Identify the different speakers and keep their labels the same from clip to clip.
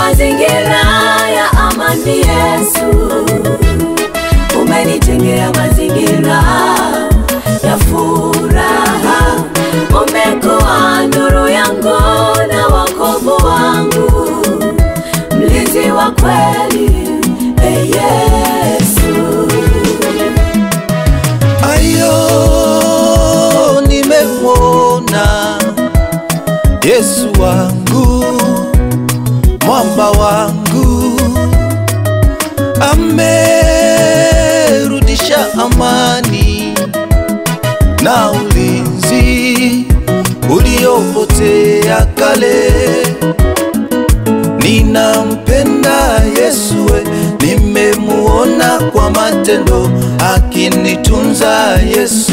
Speaker 1: mazingira ya amani Yesu, umenijengea mazingira ya furaha, umekuwa nuru yangu na wokovu wangu, mlinzi wa kweli, e Yesu.
Speaker 2: Ayo, nimemwona Yesu wangu, mwamba wangu, amerudisha amani na ulinzi uliopotea kale. Ninampenda Yesu, we, nimemuona kwa matendo akinitunza Yesu.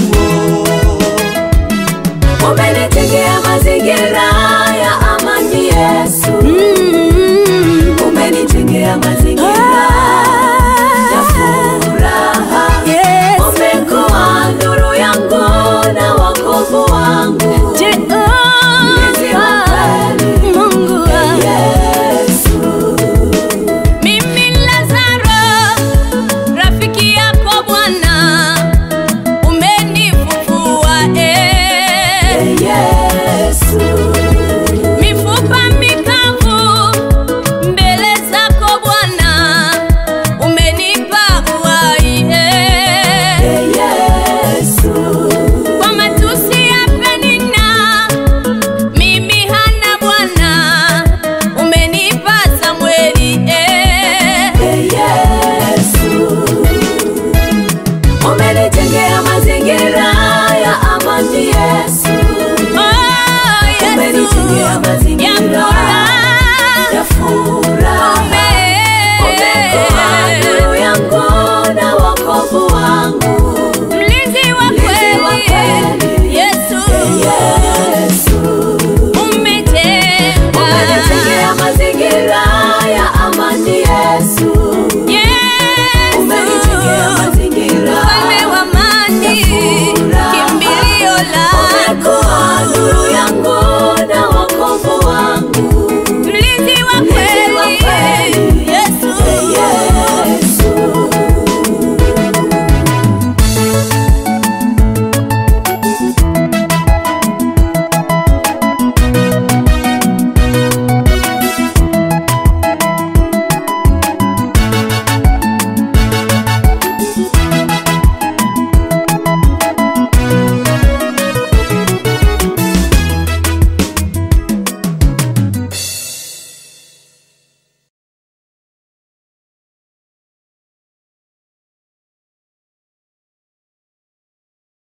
Speaker 1: Umenijengea mazingira ya amani Yesu, umenijengea mazingira ya furaha, umekuwa nuru yangu na wokovu wangu, mlinzi wa kweli, Yesu.
Speaker 3: Mimi Lazaro, rafiki yako Bwana, umenifufua eh.
Speaker 1: Yesu,
Speaker 3: Mifupa mikavu mbele zako Bwana, umenipa uhai eh.
Speaker 1: Yesu,
Speaker 3: Kwa matusi ya Penina, mimi hana Bwana, umenipa Samweli eh.
Speaker 1: Yesu, umenijengea mazingira ya amani Yesu,
Speaker 3: Oh, Yesu,
Speaker 1: umenijengea mazingira
Speaker 3: ya furaha.
Speaker 1: ya furaha, umekuwa nuru yangu na wokovu wangu,
Speaker 3: Mlinzi wa
Speaker 1: Mlinzi wa
Speaker 3: kweli,
Speaker 1: kweli.
Speaker 3: Yesu,
Speaker 1: Yesu,
Speaker 3: umejenga.
Speaker 1: umenijengea mazingira ya amani Yesu,
Speaker 3: Yesu,
Speaker 1: umenijengea mazingira
Speaker 3: mfalme wa amani,
Speaker 1: furaha.
Speaker 3: kimbilio
Speaker 1: umekuwa
Speaker 3: langu.
Speaker 1: nuru yangu na wokovu wangu